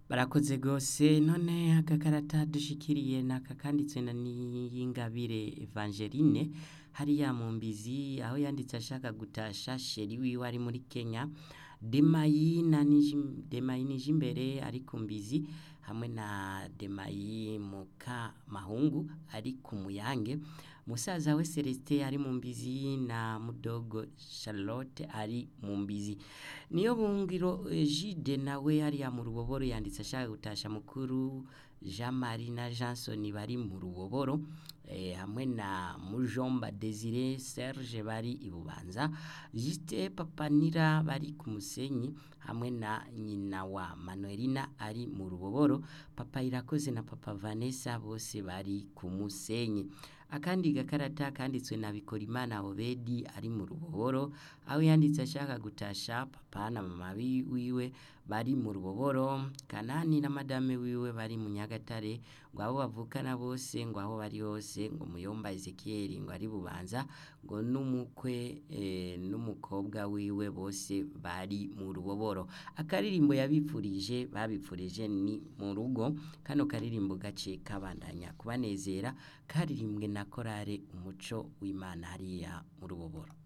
barakoze gose none agakarata dushikiriye naka kanditswe na Niyingabire Evangeline hariya mu mbizi aho yanditse ashaka gutasha sheri wiwe ari muri Kenya Demayi na Niji- Demayi Nijimbere ari ku mbizi hamwe na Demayi Muka Mahungu ari ku Muyange musaza we Celestin ari mu mbizi na mudogo Charlotte ari mu mbizi niyo bungiro eh, Gide nawe hariya mu ruboboro yanditse ashaka gutasha mukuru Jean Marie na Johnson bari mu ruboboro eh, hamwe na Mujomba Desire Serge bari i Bubanza Juste Papanira bari ku Musenyi hamwe na nyina wa Manuelina ari mu ruboboro Papa Irakoze na Papa Vanessa bose bari ku Musenyi akandi gakarata kanditswe na Bikorimana Obedi ari mu ruboboro aho yanditse ashaka gutasha papa na mama bi- wiwe bari mu ruboboro Kanani na madame wiwe bari mu Nyagatare ngo abo bavukana bose ngo aho bari hose ngo muyomba Ezekiel ngo ari bubanza ngo n'umukwe eh, n'umukobwa wiwe bose bari mu ruboboro akaririmbo yabipfurije babipfurije ni mu rugo kano karirimbo gace kabandanya kubanezera karirimbwe na korale umuco w'Imana hariya mu ruboboro